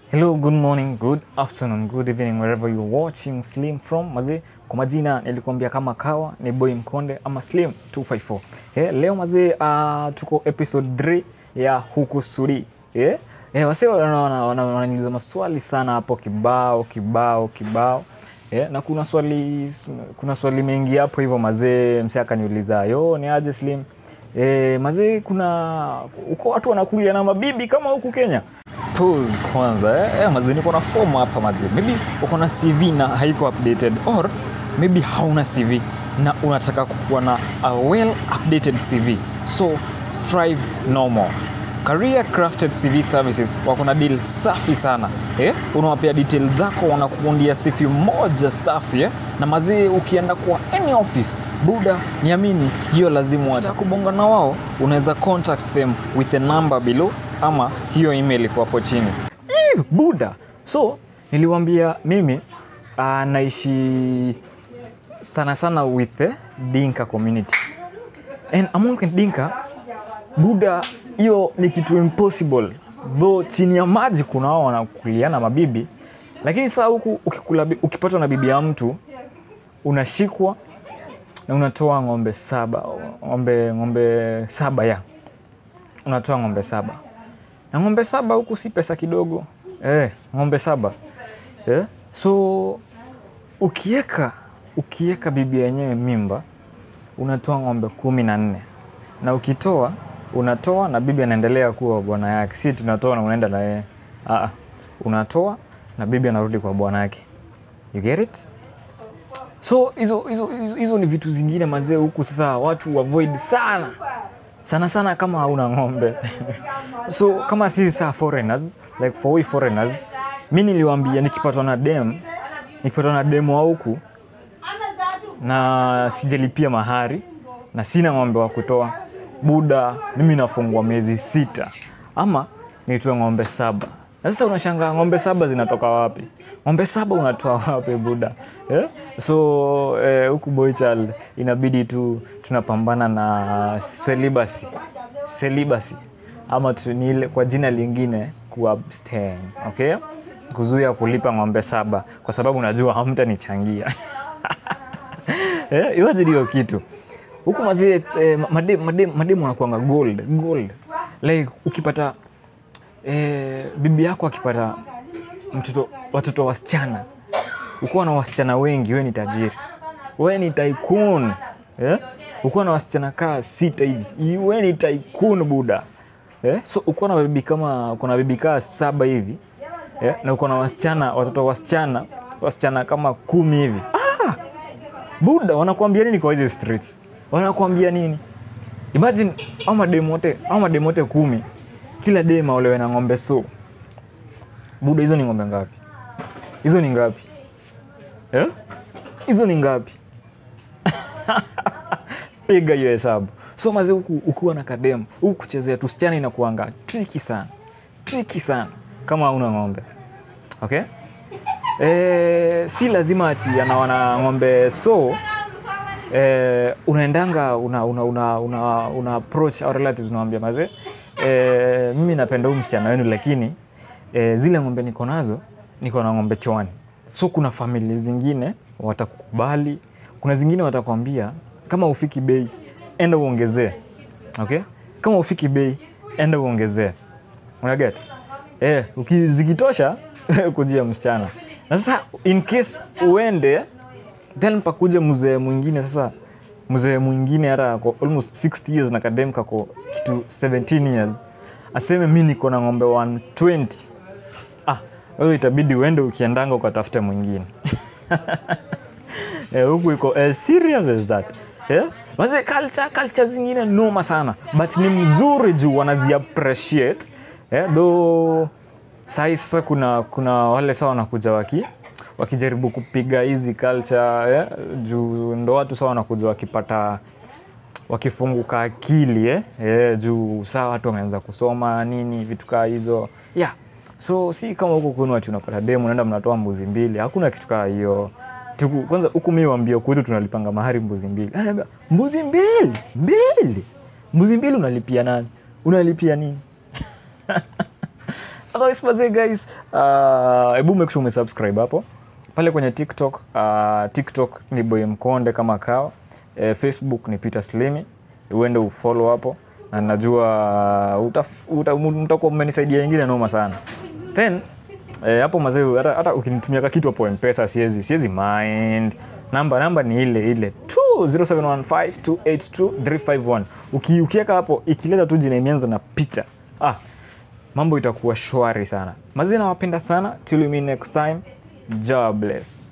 Hello, good morning, good afternoon, good evening wherever you're watching Slim from. Mazee, kwa majina nilikuambia kama kawa ni Boy Mkonde ama Slim 254. Eh, leo mazee uh, tuko episode 3 ya huku Sudi. Eh, eh wase wananiuliza wana, wana maswali sana hapo kibao kibao kibao. Eh, na kuna swali kuna swali mengi hapo hivyo mazee, msee akaniuliza, "Yo, ni aje Slim?" Eh, mazee kuna uko watu wanakulia na mabibi kama huku Kenya? pose kwanza eh, eh, mazi niko na form hapa mazi maybe uko na cv na haiko updated or maybe hauna cv na unataka kukuwa na a well updated cv so strive no more career crafted cv services wako na deal safi sana eh? unawapea details zako wanakuundia cv moja safi eh? na mazee ukienda kwa any office buda niamini hiyo lazima watakubonga na wao unaweza contact them with the number below ama hiyo email iko hapo chini Ih, buda so niliwambia mimi uh, naishi sana sana with the dinka community and among the dinka buda hiyo ni kitu impossible though chini ya maji kuna wao wanakuliana mabibi lakini saa huku ukikula, ukipatwa na bibi ya mtu unashikwa na unatoa ng'ombe saba ng'ombe ng'ombe saba ya unatoa ng'ombe saba na ng'ombe saba huku si pesa kidogo eh, ng'ombe saba eh? so ukieka ukieka bibi yenyewe mimba unatoa ng'ombe kumi na nne na ukitoa unatoa na bibi anaendelea kuwa bwana yake si tunatoa na unaenda na yeye Aa, unatoa na bibi anarudi kwa bwana yake you get it so hizo hizo hizo- hizo ni vitu zingine mazee huku sasa watu avoid sana sana sana kama hauna ng'ombe so kama sisi saa foreigners like for we foreigners mi niliwambia nikipatwa na dem nikipatwa na demu wa huku na sijalipia mahari na sina ng'ombe wa kutoa buda mimi nafungwa miezi sita ama nitoe ng'ombe saba na sasa unashangaa ng'ombe saba zinatoka wapi ng'ombe saba unatoa wapi buda yeah? so eh, huku boychild inabidi tu tunapambana na celibacy celibacy ama tu, ni ile kwa jina lingine kuabstain okay kuzuia kulipa ng'ombe saba kwa sababu najua hamtanichangia eh, imagine hiyo kitu huku mazie eh, mademu madem, madem wanakuanga gold gold like ukipata eh, bibi yako akipata mtoto watoto wasichana ukuwa na wasichana wengi we ni tajiri we ni tycoon eh? ukuwa na wasichana kaa sita hivi we ni tycoon buda eh? so ukuwa na bibi kama uko na bibi kaa saba hivi eh? na uko na wasichana watoto wasichana wasichana kama kumi hivi ah! buda wanakuambia nini kwa hizi streets wanakuambia nini imagine au mademu wote au mademu wote kumi kila dema olewe na ng'ombe so buda hizo ni ng'ombe ngapi hizo ni ngapi Eh? hizo ni ngapi piga hiyo hesabu so maze huku ukiwa na kademu huku kuchezea tusichana inakuanga triki sana triki sana kama hauna ng'ombe okay e, si lazima ati anawana ng'ombe so eh, unaendanga una, una, una, una, una approach our relatives unawambia maze eh, mimi napenda huu msichana wenu lakini eh, zile ng'ombe niko nazo niko na ng'ombe chwani so kuna famili zingine watakukubali kuna zingine watakwambia kama ufiki bei enda uongezee okay kama ufiki bei enda uongezee unaget eh, uki- zikitosha kujia msichana na sasa in case uende then pakuja mzee mwingine sasa mzee mwingine hata ako almost 60 years na kadem kako kitu 17 years aseme mi niko na ng'ombe 120 ah wewe itabidi uende ukiendanga ukatafute mwingine Eh, huku iko as serious as that yeah? Maze culture, culture zingine noma sana but ni mzuri juu wanazi appreciate yeah? though sahi sasa kuna, kuna wale saa wanakuja waki wakijaribu kupiga hizi culture yeah? juu ndo watu saa wanakuja wakipata wakifunguka akili eh? Eh, juu saa watu wameanza kusoma nini vitu kaa hizo yeah. so si kama huku kwenu ati unapata demu naenda mnatoa mbuzi mbili hakuna kitu kaa hiyo Tuku- kwanza huku mi wambia kwetu tunalipanga mahari mbuzi mbili Anaambia, mbuzi mbili mbili mbuzi mbili unalipia nani unalipia nini otherwise mazee guys uh, hebu make sure umesubscribe hapo pale kwenye tiktok uh, tiktok ni boy mkonde kama kawa eh, facebook ni peter slimi uende ufollow hapo na najua utaf- uta- mtakuwa mmenisaidia ingine noma sana then eh, hapo mazee hata, hata ukinitumia ka kitu hapo mpesa siwezi siwezi mind namba namba ni ile ile 0715282351 Uki, ukiweka hapo ikileta tu jina imeanza na picha ah, mambo itakuwa shwari sana mazee nawapenda sana till we meet next time job bless